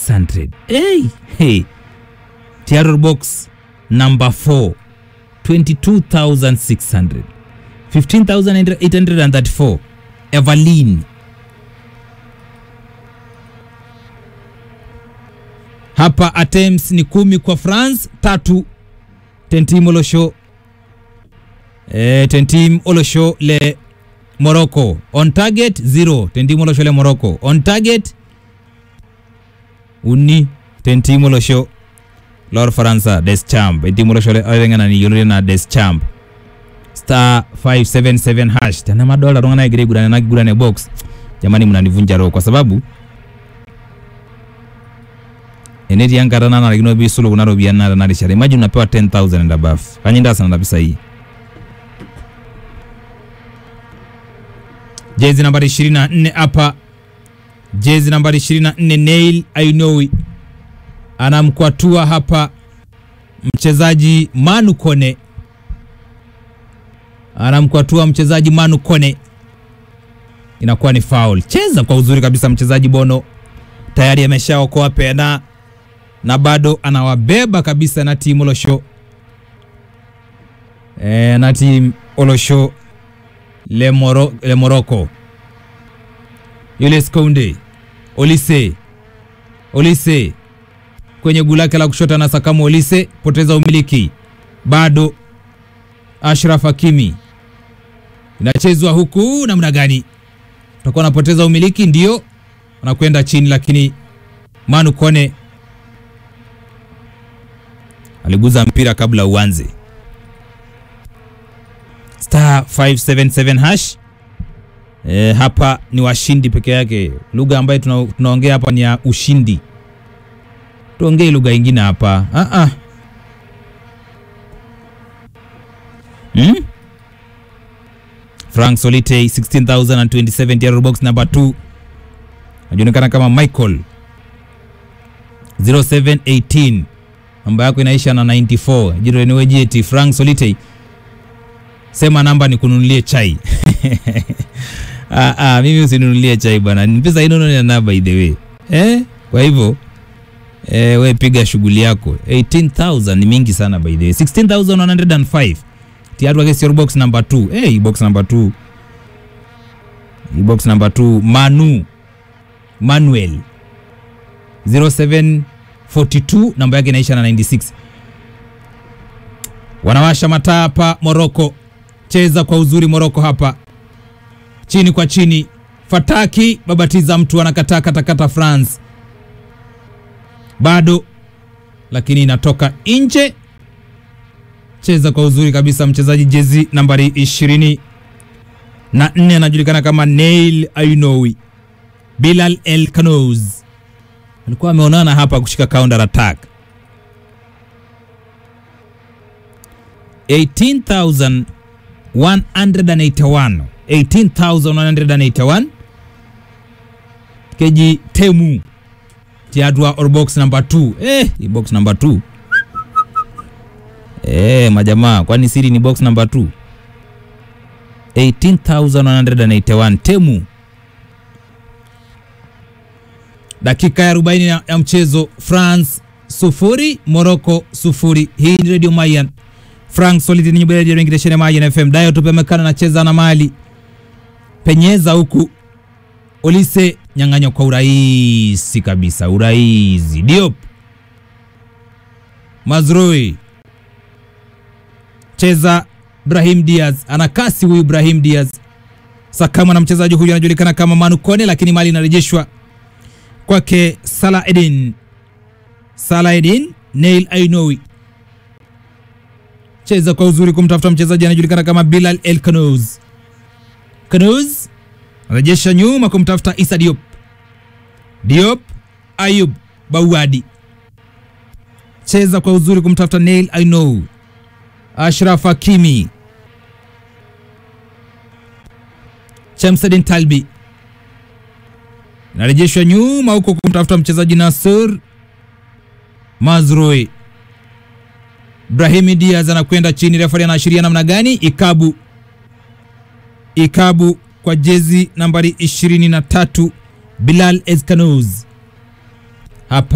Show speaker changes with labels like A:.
A: 600 hey, hey. Tiaror box number 4 22600 15834 Evelyn hapa attempts ni kumi kwa France tatu Tentim Olosho eh, Tentim Olosho le Morocco on target zero Tentim Olosho le Morocco on target uni Tentim Olosho lor Faransa Deschamps Tentim Olosho le orengana ni yolore na Deschamps star 577 hash tana madola ronga na gire gudane na gudane box jamani mnanivunja roho kwa sababu eneti yankatana nalikino bisulu kuna ropiani nata narishara imagine unapewa 10000 and above kanyinda sana na pesa hii jezi nambari 24 hapa jezi nambari 24 Nail Ainowi anamkwatua hapa mchezaji Manu Kone anamkwatua mchezaji Manu Kone, inakuwa ni foul. Cheza kwa uzuri kabisa mchezaji Bono, tayari ameshaokoa pena na bado anawabeba kabisa na timu Olosho e, na timu Olosho le, Moro, le Morocco. Julius Kounde Olise Olise kwenye guu lake la kushoto na Sakamu Olise poteza umiliki bado Ashraf Hakimi inachezwa huku namna gani? Utakuwa anapoteza umiliki, ndio anakwenda chini, lakini Manu Kone aliguza mpira kabla uanze. Star 577 hash. E, hapa ni washindi peke yake. Lugha ambayo tuna, tunaongea hapa ni ya ushindi, tuongee lugha ingine hapa ah -ah. Hmm? Frank Solite 16027 Tiaror box number 2 anajulikana kama Michael 0718 namba yako inaisha na 94 jiro ni jeti Frank Solite sema namba ni kununulie chai ah, ah, mimi usinunulie chai bwana pesa inono na namba by the way eh kwa hivyo eh, we piga shughuli yako 18000 ni mingi sana by the way 16105 tiatu wake sio box number 2 eh hey, box number 2 box number 2 Manu Manuel 0742 namba yake inaisha na 96 wanawasha mataa hapa Morocco cheza kwa uzuri Morocco hapa chini kwa chini fataki babatiza mtu anakataa katakata France bado lakini inatoka nje cheza kwa uzuri kabisa mchezaji jezi nambari ishirini na nne anajulikana kama Nail Ainowi. Bilal El Kanouz alikuwa ameonana hapa kushika counter attack 18181 18181 keji temu tiadwa or box number 2 eh, box number 2 Eh, majamaa kwani siri ni box number 2 18181 temu dakika ya 40 ya, ya mchezo France sufuri Morocco sufuri hii ni Radio Mayan Frank Solid ni nyubele ya ngireshene Mayan FM dayo tupemekana na cheza na mali penyeza huku Olise nyang'anywa kwa urahisi kabisa urahisi Diop Mazrui cheza Brahim Diaz ana kasi huyu Brahim Diaz sakama na mchezaji huyu anajulikana kama Manu Kone, lakini mali inarejeshwa kwake Salah Edin. Salah Edin Nail Ainowi cheza kwa uzuri kumtafuta mchezaji anajulikana kama Bilal El Kanouz. Kanouz anarejesha nyuma kumtafuta Issa Diop. Diop Ayub Bawadi cheza kwa uzuri kumtafuta Nail Ainowi. Ashraf Hakimi, Shamsuddin Talbi inarejeshwa nyuma huko kumtafuta mchezaji Nasser Mazrui. Brahimi Diaz anakwenda chini, refari anaashiria namna gani? Ikabu, ikabu kwa jezi nambari 23 Bilal Ezkanouz hapa